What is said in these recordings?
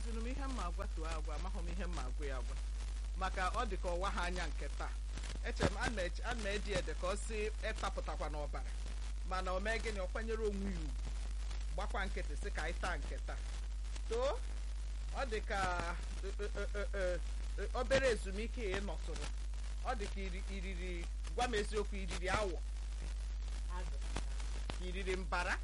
amazinụ m ihe mma agwa tụọ agwa amaghị m ihe mma agwa ya agwa maka ọ dị ka ọwa ha anya nke taa eche m a na-eche- a na-edi ede ka ọ si ịtapụtakwa n'ọbara mana o mee gịnị ọ kwanyere onwe ya ugwu gbakwa nkịtị sị ka anyị taa nke taa too ọ dị ka e, e, e, e, e, obere ezumike ị nọtụrụ ọ dị ka iri- iriri gwa m eziokwu iriri awọ ka iriri mbara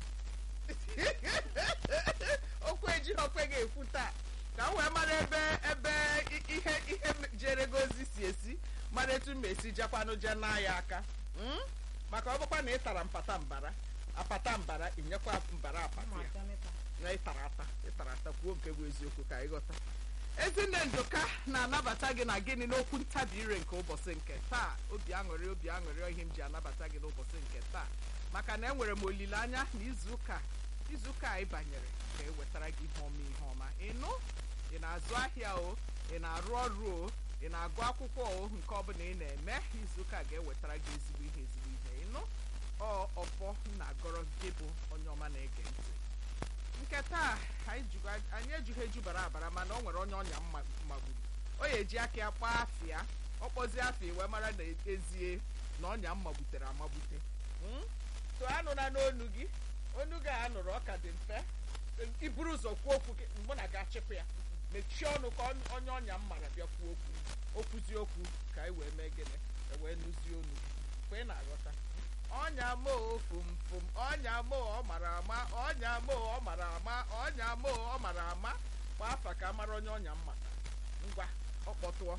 okwu ejighị okwe ga-ekwu taa ka m wee mara ebe ebe i- ihe ihe m jere gị ozi si esi mara etu m esi jakwanụ je na ya aka Mm? maka ọ bụkwa na ị tara mpata mbara apata mbara inyekwa mbara apata ya na ịtara ata ịtara ata kwuo nke bụ eziokwu ka anyị ghọta ezinne nduka na-anabata gị na gịnị n'okwu ntabi ire nke ụbọchị nke taa obi aṅụrị obi aṅụrị ohi m ji anabata gị n'ụbọchị nke taa maka na enwere m olileanya na izuụka izuụka anyị banyere ka e wetara gị ihe ọma ihe ọma ịnụ ị na-azụ ahịa o ị na-arụ ọrụ o ị na-agụ akwụkwọ o nke ọbụla ị na-eme izuụka ga-ewetara gị ezigbo ihe ezigbo ihe ịnụ ọ ọfọ m na-agọrọ gị bụ onye ọma na-ege ntị nke taa anyị jụrụ- anyị ejughị eju bara abara mana o nwere onye ọnya mma- magburu o ya eji aka ya kpaa afịa ọ kpọzie afịa wee mara na ezie na ọnya mmagbutere amagbute Mm? so anụla n'onu gị onu gị a nụrụ ọka dị mfe iburu ụzọ kwuo okwu gị mụ na ga-achịpụ ya mechie ọnụ ka on- onye ọnya m mara bịa kwuo okwu okwuzie okwu ka anyị wee mee gịnị e wee nụzie onu gị mgbe ị na-aghọta ọnya mo fumfum ọnya mo ọ mara ama ọnya mo ọ mara ama ọnya mo ọ mara ama gbaa afa ka a mara onye ọnya m mata ngwa ọ kpọtụọ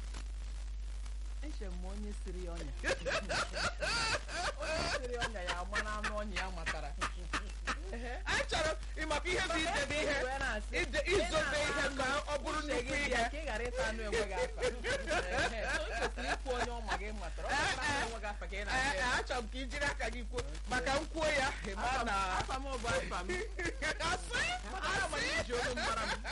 eche m onye siri ya ọnya onye siri ọnya ya ama na anụ ọnya ya matara anyị chọrọ ịmaka ihe bụ idebe ihe Wee na-asị, ide- izobe ihe ka ọ bụrụ uche nnukwu gị dị ihe ya ka ị ghara ịta anụ enweghị afa Ehe, so ị kwesịrị ikwu onye ọma gị matara ọ bụrụ na anụ enweghị afa ka ị Ee, na-asị ee, ya. achọrọ m ka i jiri aka gị kwuo maka m kwuo ya ịma Afa m- na afa m bụ afa m asị Ana m iji olu mara m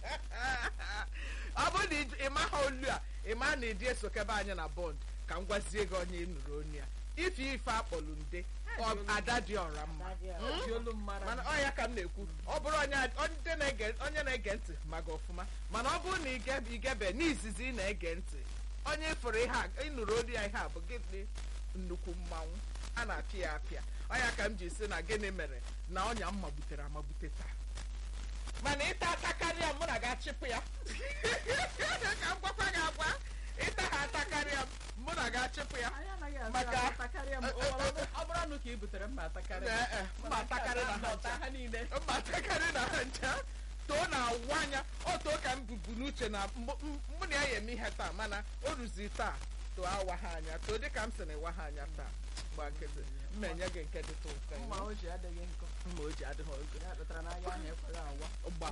ọ bụrụ na ị- ị maha olu a ị ma na ịdị esokebe anyị na bọnd ka m gwazie gị onye ị nụrụ onu ya ife ife akpọlụ nde ọ- ada dị ọra mma iji olu m mara mana m ọ ya ka m na-ekwu ọ bụrụ onye a- onye na-ege onye na-ege ntị ma gị ọfụma mana ọ bụrụ na ige- igebe n'izizi ị na-ege ntị onye fụrụ ihe a ịnụrụ olu ya ihe a bụ gịnị nnukwu mmanwụ a na-apịa ya apịa ọ ya ka m ji si na gịnị mere na ọnya m magbutere amagbute taa mana ịta atakarịa m mụ na ga-achịpụ ya ka m gwakwa gị agwa ịta ha atakarịa m mụ na ga-achịpụ ya anyị anaghị azụ Maka- ya atakarịa m O nwere ọbụ- ọ bụrụ anụ ka i butere mma atakarịa Ee, ee, mma atakarị na ha ọta ncha. ha niile mba takarị na ha ncha too na-awụ anya ọ too ka m bubu n'uche na mụ m- mụ na ya ya eme ihe taa mana o ruzi taa too awa ha anya too dịka m sị na ịwa ha anya taa gba nkịtị mma enye gị nke dịtụ mfe mma o ji adịghị nkọ mma o ji adịghị oge ya kpatara na anya ahụ ekweghị awa gba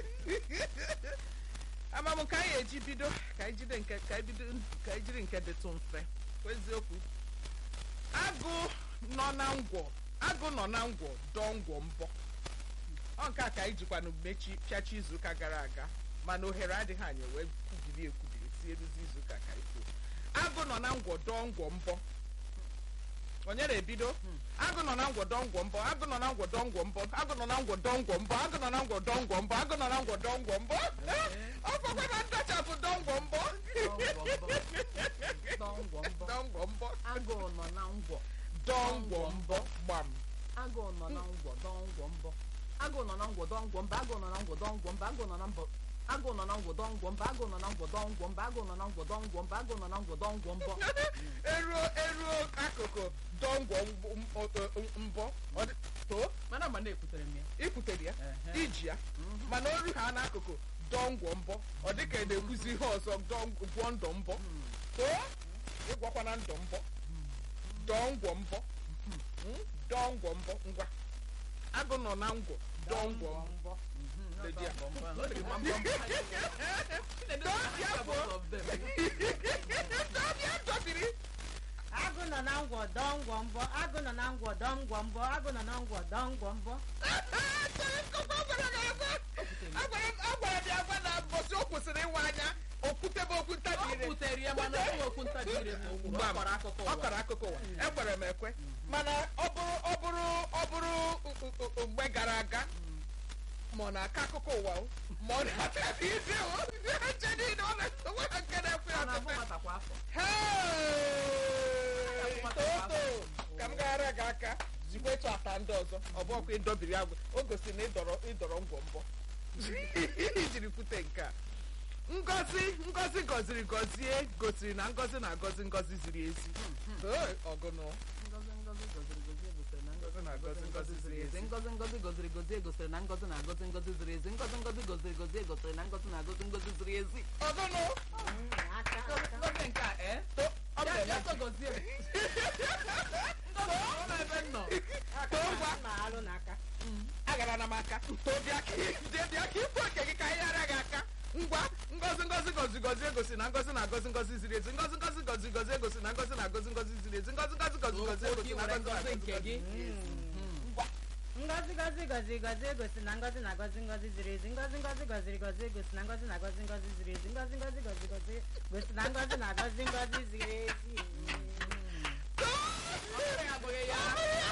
ama m ka anyị eji bido ka anyị jide nke ka anyị bido ka anyị jiri nke dịtụ mfe eziokwu agụ nọ na ngwọ agụ nọ na ngwọ dọọ ngwọ mbọ ọ nke a ka anyị jikwanụ mechi pịachi izuụka gara aga mana ohere adịghị anyị wee kwubiri ekwubiri si eruzi izuụka ka anyị kwuo agụ nọ na ngwọ dọọ ngwọ mbọ onye na-ebido agụ nọ na ngwọ dọọ ngwọ mbọ agụ nọ na ngwọ dọọ ngwọ mbọ agụ nọ na ngwọ dọọ ngwọ mbọ agụ nọ na ngwọ dọọ ngwọ mbọ agụ nọ na ngwọ dọọ ngwọ mbọ ọ kwakwa na ntachapụ dọọ ngwọ mbọ dọngwọ mbọ dọọ ngwọ mbọ agụụ nọ na ngwọ dọọ ngwọ mbọ gbam agụụ nọ na ngwọ dọngwọ mbọ agụụ nọ na ngwọ dọngwọ mbọ agụụ nọ na ngwọ dọngwọ mbọ agụụ nọ na mbọ agụụ nọ na ngwọ dọngwọ mbọ agụụ nọ na ngwọ dọngwọ mbọ agụụ nọ na ngwọ dọngwọ mbọ agụụ nọ na ngwọ dọngwọ mbọ eruo eruo akụkụ dọọ ngwọ mbọ- mbọ- mbọ ọ dị- too mana ma na-ekwutere m ya ikwutere ya Ehe. iji ya mana oru ha n'akụkụ dọọ ngwọ mbọ ọ dịka ị na-ekwuzi ihe ọzọ dọọ ngwọ- gwọ ndọ mbọ too ịgwakwana ndọ mbọ dọọ ngwọ mbọ Mm, dọọ ngwọ mbọ ngwa agụ nọ na ngwọ dọọ ngwọ mbọ Lady a. dọbịa dọbiri agụ nọ na ngwọ dọọ ngwọ mbọ agụ nọ na ngwọ dọọ ngwọ mbọ agụ nọ na ngwọ dọọ ngwọ mbọ Chere nkọkọ gwara gị agwa agwara m agwara m ya agwa na mbọsị o kwụsịrị ịwa anya okwutebe okwu ntabi ire ọ butere ya mana ọ bụ okwu ntabi ire na okwu ọ kọrọ akụkọ ọ ụwa kọrọ akụkọ ụwa ekwere m ekwe mana ọ bụrụ ọ bụrụ ọ bụrụ u- u- u- mgbe gara aga ma ọ na-akọ akụkọ ụwa o, ma ọ na-ata isi o eche niile ọ na-enwe ha nke na-ekwe ọ ya na-abụ ofufe. nwata kwa afọ Hey! Toto ka m gara gị aka zikwa etu ata ndị ọzọ ọ bụ ọkwa ịdọbiri agwụ o gosiri na ịdọrọ ịdọrọ ngwọmbọ ijiri pụta nke a ngozi ngozi gọziri gọzie gosiri na ngozi na-agọzi ngozi ziri ezi Hey, ọgụnụ ngozi ngozi goziri gozie gosiri na Ngozi ngozi na-agọzi ngozi ziri ezi. ngozi ngozi goziri gozie gosiri na ngozi na-agọzi ngozi ziri ezi ngozi ngozi goziri gozie gosiri na ngozi na-agọzi ngozi ziri ezi ọgụnụ aka aka ngozi nke a ee to ọ bụ ya ya eme- so gozie ngozi ọ na ebe m nọ aka Too ngwa. ma alụ n'aka agara na m aka tobịa ka bịa ka ịpụ oke gị ka anyị ghara gị aka ngwa ngozi ngozi gozi gozi egosi na ngozi na-agọzi ngozi ziri ezi ngozi ngozi gozi gozi egosi na ngozi na-agọzi ngozi ziri ezi ngozi ngozi gozi gozi egosi na ngozi na-agọzi nke ngozi gị ngwa ngozi ngozi gozi gozi egosi na ngozi na-agọzi ngozi ziri ezi ngozi ngozi goziri gozi egosi na ngozi na-agọzi ngozi ziri ezi ngozi ngozi gozi gozi gosi na ngozi na-agọzi ngozi ziri ezi abụghị ya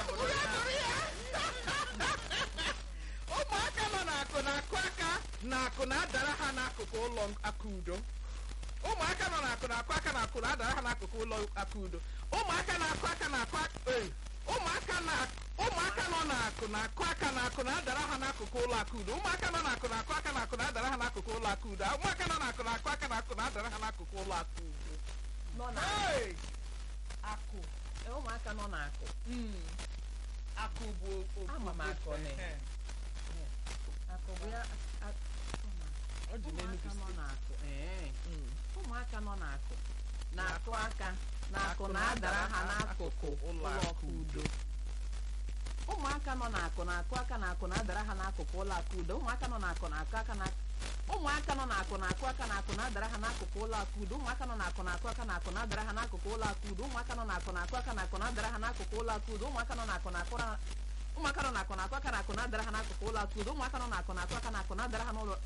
ụmụaka nọ n'akụ na-akụ aka na akụ na-adara ha n'akụkụ ụlọ aka udo ụmụaka nọ n'akụ na-akụ aka na akụ na-adara ha n'akụkụ ụlọ aka udo ụmụaka na-akụ aka na-akụ aka ee, ụmụaka na ụmụaka nọ n'akụ na-akụ aka na akụ na-adara ha n'akụkụ ụlọ aka udo ụmụaka nọ n'akụ na-akụ aka na akụ na-adara ha n'akụkụ ụlọ aka udo ụmụaka nọ n'akụ na-akụ aka na akụ na-adara ha n'akụkụ ụlọ aka udo nọ na Hey! akụ Ee, ụmụaka nọ n'akụ Mm. akụ bụ o- o- Ama m akụ na- Ehe. akụ bụ ya a- Ọ dị n'Enugu ụmụaka nọ steeti. n'akụ ee Mm. ụmụaka nọ n'akụ na-akụ aka na-akụ na-adara ha n'akụkụ ụlọ akụ udo ụmụaka nọ n'akụ na-akụ aka na-akụ na-adara ha n'akụkụ ụlọ akụ udo ụmụaka nọ n'akụ na-akụ aka na ụmụaka nọ n'akụ na-akụ aka na-akụ na-adara ha n'akụkụ ụlọ akụ udo ụmụaka nọ n'akụ na-akụ aka na-akụ na-adara ha n'akụkụ ụlọ akụ udo ụmụaka nọ n'akụ na-akụ aka na-akụ na-adara ha n'akụkụ ụlọ akụ udo ụmụaka nọ n'akụ na-akụ na ụmụaka nọ n'akụ na-akụ aka na-akụ na-adara ha n'akụkụ ụlọ akụ udo ụmụaka nọ n'akụ na-akụ aka na-akụ na-adara ha n'ụlọ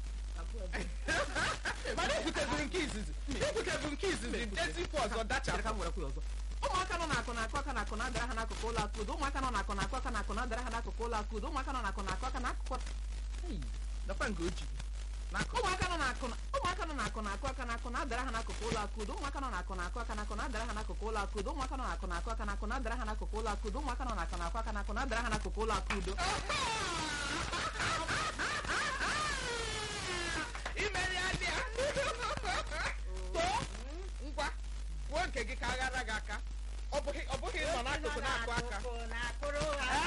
mana ekwuteziri nke izizi ekwuteziri nke izizi detikwu ọzọ Chere ka dachapụ m were kwuo ọzọ ụmụaka nọ n'akụ na-akụ aka na-akụ na-adara ha n'akụkụ ụlọ akụ udo ụmụaka nọ n'akụ na-akụ aka na-akụ na-adara ha n'akụkụ ụlọ akụ udo ụmụaka nọ n'akụ na-akụ aka n'akụkụ Hey! nakwa nke o ji n'akụkụ ụmụaka nọ n'akụ na- ụmụaka nọ n'akụ na-akụ aka na-akụ na-adara ha n'akụkụ ụlọ akụ udo ụmụaka nọ n'akụ na-akụ aka na-akụ na-adara ha n'akụkụ ụlọ akụ udo ụmụaka nọ n'akụ na-akụ aka na-akụ na-adara ha n'akụkụ ụlọ akụ udo ụmụaka nọ n'akụ na-akụ aka na-akụ na-adara ha n'akụkụ ụlọ akụ udo imeri adịa too ngwa kwuo nke gị ka aghara gị aka ọ bụghị ọ bụghị ịnọ n'akụkụ na-akụ aka na-akụrụ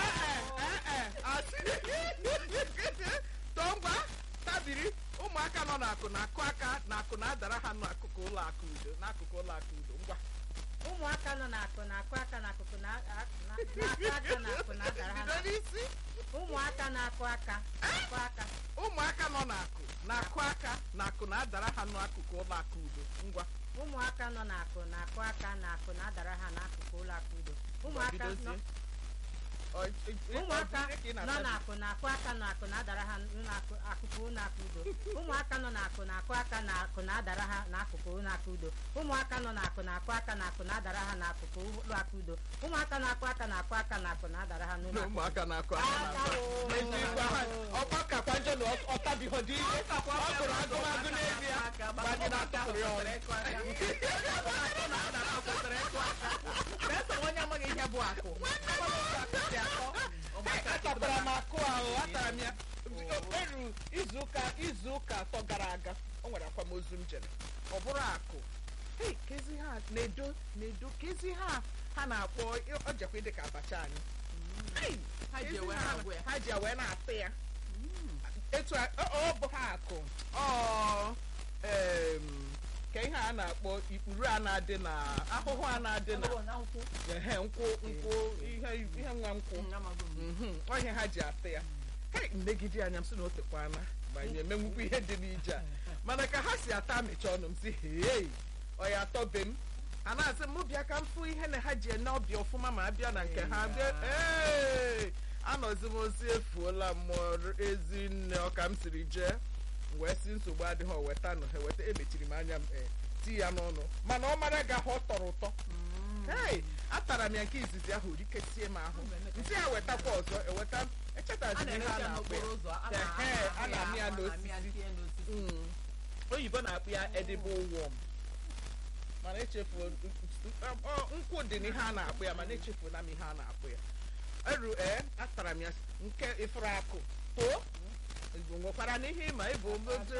too ngwa tabiri ụmụaka nọ n'akụ na-akụ aka na akụ na-adara ha n'akụkụ ụlọ akụ udo n'akụkụ ụlọ akụ udo ngwa ụmụaka nọ n'akụ na-akụ aka n'akụkụ na- na- na-akụ aka n'akụ na-adara ha bido na- n'isi ụmụaka na-akụ aka na-akụ aka ụmụaka nọ n'akụ na-akụ aka na akụ na-adara ha n'akụkụ ụlọ akụ udo ngwa ụmụaka nọ n'akụ na-akụ aka na akụ na-adara ha n'akụkụ ụlọ akụ udo ụmụaka nọ bidozie. Ọ- ị- ị- ọ ụmụaka bụ ihe ka ị nọ na-ata n'akụ na-akụ aka na akụ na-adara ha n'akụkụ ụlọ akụ udo ụmụaka nọ n'akụ na-akụ aka na akụ na-adara ha n'akụkụ ụlọ akụ udo ụmụaka nọ n'akụ na-akụ aka na akụ na-adara ha n'akụkụ ụlọ akụ udo ụmụaka na-akụ aka na-akụ aka na akụ na-adara ha n'ụlọ na akụ ụmụaka na-akụ aka na Aka akụ o. n'eziokwu ha ọkwa kakwa njọ na ọ- ọtabighọ dị ihe ọ gụrụ agụmagụ n'ezie gbanye na atụpụrụ ya ọnụ onye amaghị ihe bụ akụ atapara m akụ ahụ atara m ya eru izuụka izuụka atọ gara aga o nwere akwamozu m jere ọ bụrụ akụ hei kezi ha na-edo na-edo kezi ha ha na-akpọ ọ jekwa dị ka abacha anyị Hei, Ha ji kezi ewe ha- na-agwụ ya. ha ji wee na-atụ ya etu a- ọ ọ bụ ha akụ ọ em, ka ihe a na-akpọ ikpuru a na-adị na ahụhụ a na-adị na ehe nkwụ nkwụ ihe ihe nwa nkwụ Mhm, ọ ihe ha ji atụ ya hei mmegide anya m sị na o tekwana ma anyị emenwukwu ihe dị n'ije a mana ka ha si ata amịcha ọnụ m si hei ọ ya atọbe m a na-asị m bịa ka m fụ ihe na ha ji ene ọbịa ọfụma ma abịa na nke ha bịa ee anọzi m ozi efuola mmụọ ezi nne ọka m siri jee m wee si nsogbu adịghị o wetanụ ha weta emechiri m anya m ee ti ya n'ọnụ mana ọ mara ga ahụ ọ tọrọ ụtọ hei atara m ya nke izizi ahụ rikesie m ahụ nsị ya wetakwa ọzọ eweta a echetaziri ihe na-erecha a na-akpọ ya n'okporo ụzọ a na- Ehe, a na-amị ya a na-amị ya n'osisi. tinye n'osisi Mm. oyibo na-akpụ ya edible worm mana echefuo ọ, nkwụ dị n'ihe a na-akpụ ya mana echefuona m ihe a na-akpụ ya eru ee atara m ya nke ifuru akụ too Igbo nwekwara n'ihe ịma ịbụ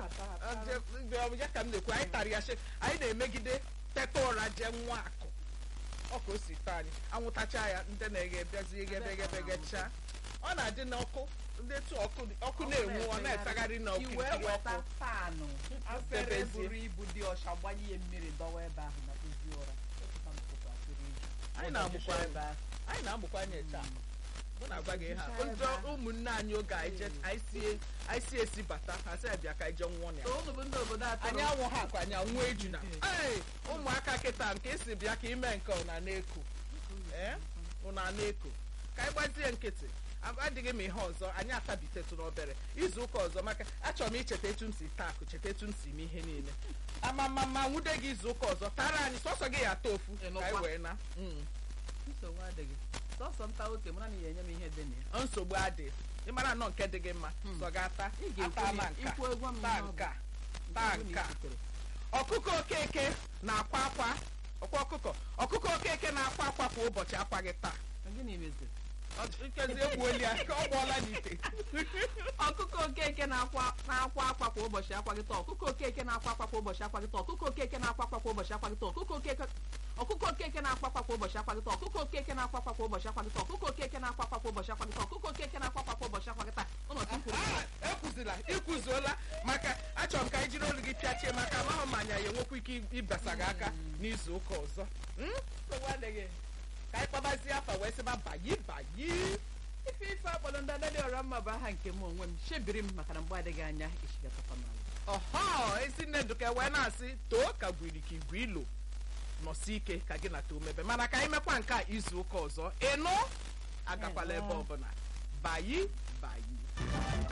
ya ka m na-ekwu anyị tara ya she anyị na-emegide teta ụra jee nwa akụ ọ ka o si taa anyị anwụtacha ya ndị na-eghe bịazi egebegebegechaa ọ na-adị n'ọkụ ndị etu ọkụ ọkụ na-enwu ọ na-efegharị i wee n'okirikiri weta ọkụ paanụ afere Debezie. buru ibu dị ọcha gbanye ya mmiri dọwa ebe ahụ na kpụzie ụra Echeta m tụkwa afere eju. Anyị na-amụkwa Ụzọ ebe ebe ahụ. anyị na-amụkwa anya taa mụ na-agwa gị ha Nchaa ebe ndị ahụ. ụmụnne anyị oge anyị je- anyị sie anyị si esi bata ha sị bịa ka anyị jee nwụọ na ya So unu bụ ndị obodo atọ anyị anwụ ha akwa anyị anwụ ejuna ee ụmụaka kịta nke isi bịa ka ime nke ụna na-eko ee ụna na-eko ka anyị gbazie nkịtị Ab- adịghị m ihe ọzọ anyị atabitetụ n'obere izu ụka ọzọ maka achọrọ m icheta etu m si taa akụ cheta etu m si eme ihe niile amamama nwude gị izu ụka ọzọ tara anyị sọsọ gị ya ata ofu ka anyị Ịnụkwa. wee na Mm. nsogbu adịghị sọsọ nta oke mara na ị ga-enye m ihe dị na ya nsogbu adị ịmara nnọọ nke dị gị mma sọ ga ata ị ga-ekwu ata ma ya- nka ikwu egwu m taa ihe ọ bụ. nka taa Nke bụ na nka i sitere. ọkụkọ okeke na-akwa akwa ọkwa ọkụkọ ọkụkọ okeke na-akwa akwa kwa ụbọchị akwa gị taa Ọ gịnị meziri Ọ- nkezi egbuoli ya ka ọ gbọọla n'ite ọkụkọ okeke na-akwa na-akwa akwa kwa ụbọchị akwa gị taa ọkụkọ okeke na-akwa akwa kwa ụbọchị akwa gị taa ọkụkọ okeke na-akwa akwa kwa ụbọchị akwa gị taa ọkụkọ okeke ọkụkọ okeke na-akwa akwa kwa ụbọchị akwa gị taa ọkụkọ okeke na-akwa akwa kwa ụbọchị akwa gị taa ọkụkọ okeke na-akwa akwa kwa ụbọchị akwa gị taa ọkụkọ okeke na-akwa akwa kwa ụbọchị akwa gị taa ụnọ tupu Ah, ekwuzila ikwuzuola maka achọrọ m ka anyị jiri olu gị pịachie maka amahụ m anya ya enwekwa ike ịbasa gị aka n'izu ụka ọzọ Mm? nsogbu adịghị ka anyị kpabazie afa wee sịba bayi bayi ife ife akpọrọ ndị adadị ọra mma bụ aha nke m onwe m chebiri m maka na mgbe adịghị anya echigatakwa n'ala ọhọ ezi nne nduka wee na-asị too ka gwiri ka igwe ilo nọsi ike ka gị na too mebe mana ka anyị mekwa nke a izu ụka ọzọ ịnụ agakwala ebe ọbụla bayi bayi